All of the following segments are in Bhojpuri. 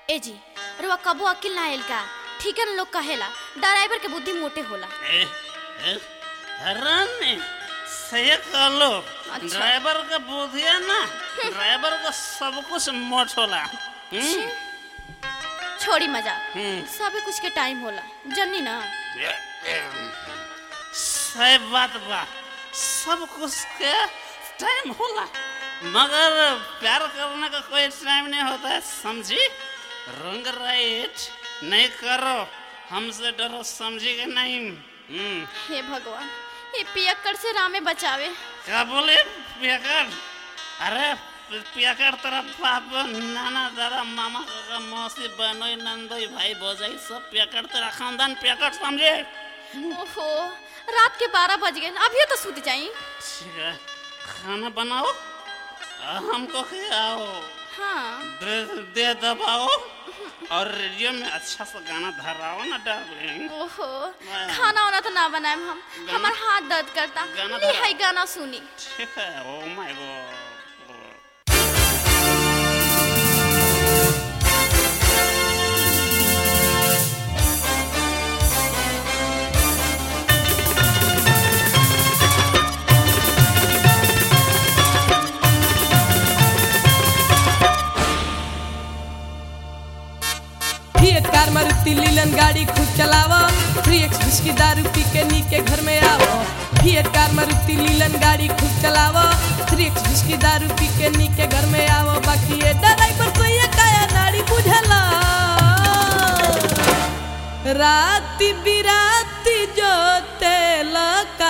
ए जी रुआ कबो अकिल ना आइल का ठीक है ना लोग कहेला ड्राइवर के बुद्धि मोटे होला ए, ए, रानी सही कहलो अच्छा। ड्राइवर का बुद्धि है ना ड्राइवर का सब कुछ मोट होला हम्म? छोड़ी मजा हम्म। सभी कुछ के टाइम होला जन्नी ना सही बात बा सब कुछ के टाइम होला मगर प्यार करने का कोई टाइम नहीं होता है समझी रंग राइट नहीं करो हमसे डरो समझी के नहीं हम्म हे भगवान ये पियक्कड़ से रामे बचावे क्या बोले पियाकर अरे पियाकर तेरा बाप नाना दादा मामा काका मौसी बहनोई नंदोई भाई भौजाई सब पियाकर तेरा खानदान पियाकर समझे ओहो रात के बारह बज गए अभी तो सूत जाई ठीक है खाना बनाओ और हमको खिलाओ हाँ दे, दे दबाओ और रेडियो में अच्छा सा गाना धराओ ना डार्लिंग ओहो वाह। खाना वाना तो ना बनाए हम गाना- हमार हाथ दर्द करता गाना ले धरा। हाय गाना सुनी ठीक है oh my god Fiat car Maruti लीलन गाड़ी खूब चलावो थ्री एक्स विस्की दारू पी के नी के घर में आवो फिएट कार मारुति लीलन गाड़ी खूब चलावो थ्री एक्स विस्की दारू पी के नी के घर में आवो बाकी ये ड्राइवर को ये काया नाड़ी बुझला राती बिराती जो तेलका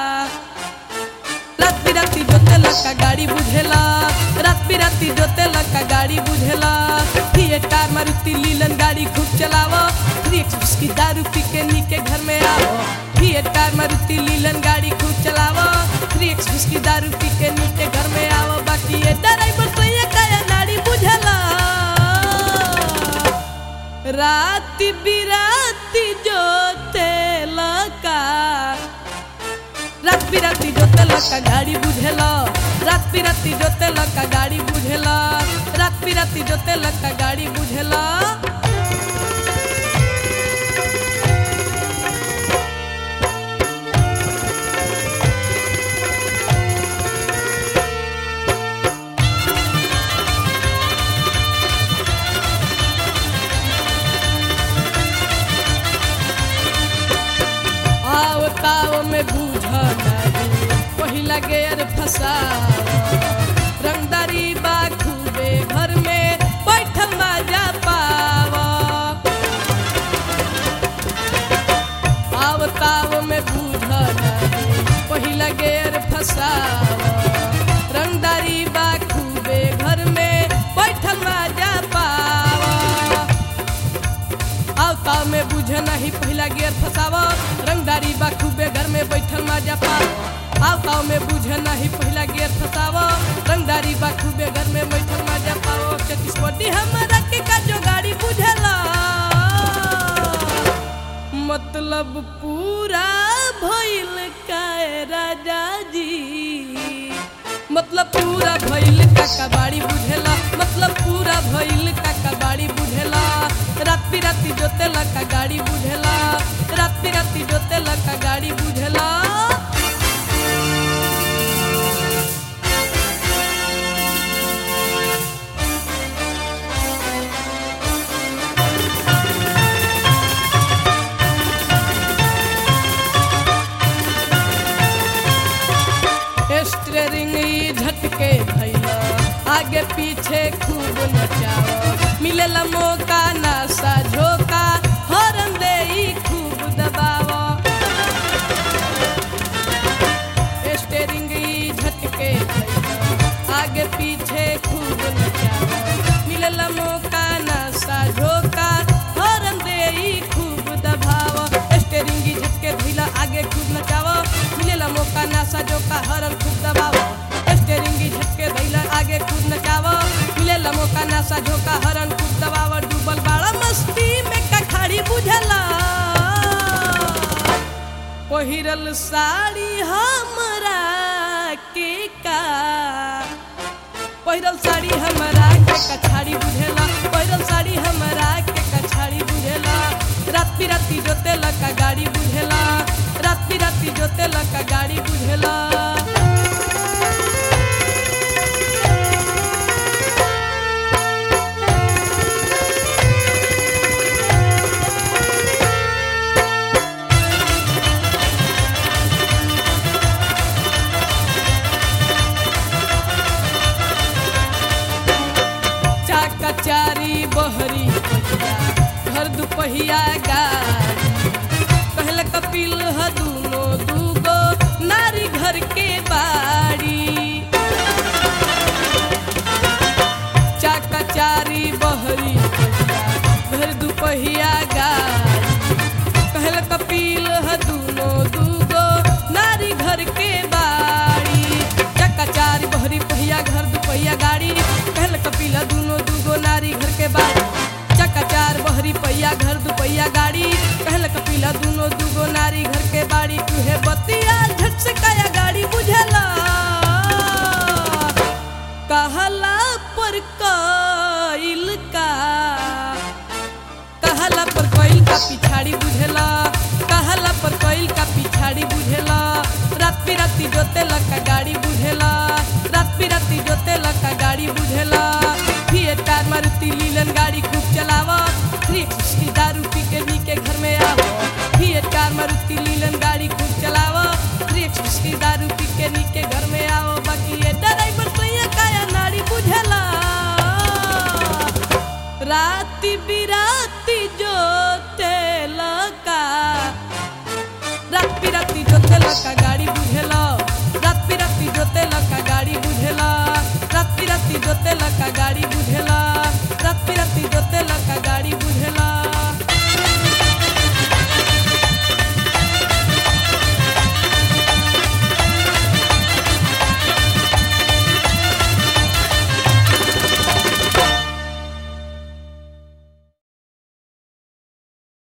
रात बिराती जोते लका गाड़ी बुझेला रात बिराती जोते लका गाड़ी बुझेला फिएट कार मारुति लीलन गाड़ी खूब चलावो थ्री एक्स विस्की दारू पी के नी के घर में आवो फिएट कार मारुति लीलन गाड़ी खूब चलावो थ्री एक्स विस्की दारू पी के नी के घर में आवो बाकी ये ड्राइवर तो ये काया नाड़ी बुझेला राती बिराती जोते लका रात बिराती जोते लका गाड़ी बुझेला रात बिराती जोते लका गाड़ी बुझेला रात बिराती जोते लका गाड़ी बुझेला आओ ताव में बूझा नहीं पहिला गेर फसावा रंगदारी बा खूबे घर में बैठल मजा पावा आओ ताव में बूझा नहीं पहिला गेर फसावा रंगदारी बा खूबे घर में बैठल मजा पावा आवताव में बुझे नहीं पहला गियर फसावा रंगदारी बा खूबे घर में बैठल मजा पाओ आवताव में बुझे नहीं पहला गियर फसावा रंगदारी बा खूबे घर में बैठल मजा पाओ चतीस बड्डी हमारा के का जो गाड़ी बुझला मतलब पूरा भइल काए राजा जी मतलब पूरा भइल काका बाड़ी बुझेला मतलब पूरा भइल काका बाड़ी बुझेला रात बिराती जोते लका गाड़ी बुझेला रात बिराती जोते लका गाड़ी बुझेला स्टेरिंग ई झटके भैया आगे पीछे खूब नचाओ मिलेला मौका नासा झोका हॉर्न दे ई खूब दबाओ स्टेरिंग ई झटके भैया आगे पीछे खूब नचाओ मिलेला मौका नासा झोका हॉर्न दे ई खूब दबाओ स्टेरिंग ई झटके भैया आगे खूब नचाओ मिलेला मौका नासा झोका हॉर्न खूब दबाओ स्टेरिंग ई झटके भैया आगे खूब नचाओ मिलेला मौका नासा झोका हॉर्न खूब दबाओ डूबल बाड़ा मस्ती में कखाड़ी बुझला पहिरल साड़ी हमरा के का पहिरल साड़ी हमरा के कछाड़ी बुझेला पहिरल साड़ी हमरा के कछाड़ी बुझेला रात बिराती जोते लका गाड़ी बुझेला रात बिराती जोते लका गाड़ी बुझेला चाका चारी बहरी पहिया घर दुपहिया गाड़ी कहल कपिल ह दूनो दूगो नारी घर के बाड़ी चाका चारी बहरी पहिया घर दुपहिया गाड़ी कहल कपिल ह दूनो दूगो नारी घर के बाड़ी चक्का चार बहरी पहिया घर दुपहिया गाड़ी कहल कपिल ह दूनो दूगो नारी घर के बाड़ी चक्का चार बहरी पहिया घर दुपहिया गाड़ी कहल कपिल ह दूनो दूगो नारी घर के बाड़ी तुहे बतिया झट से काया गाड़ी बुझला कहला पर कइल का कहला पर कइल का पिछाड़ी बुझेला कहला पर कइल का पिछाड़ी बुझेला रात बिराती जोते लका गाड़ी बुझेला रात बिराती जोते लका गाड़ी बुझेला फिएट कार मारुति लीलन गाड़ी खूब चलावा थ्री सिक्सटी दारू पी के नी के घर में आवो फिएट कार मारुति लीलन गाड़ी खूब चलावा थ्री सिक्सटी दारू पी के नी के घर में आओ बाकी ये ड्राइवर सैया काया नाड़ी बुझेला राती बिराती जोते लका रात बिराती जोते लका गाड़ी बुझेला रात बिराती जोते लका गाड़ी बुझेला रात बिराती जोते लका गाड़ी बुझेला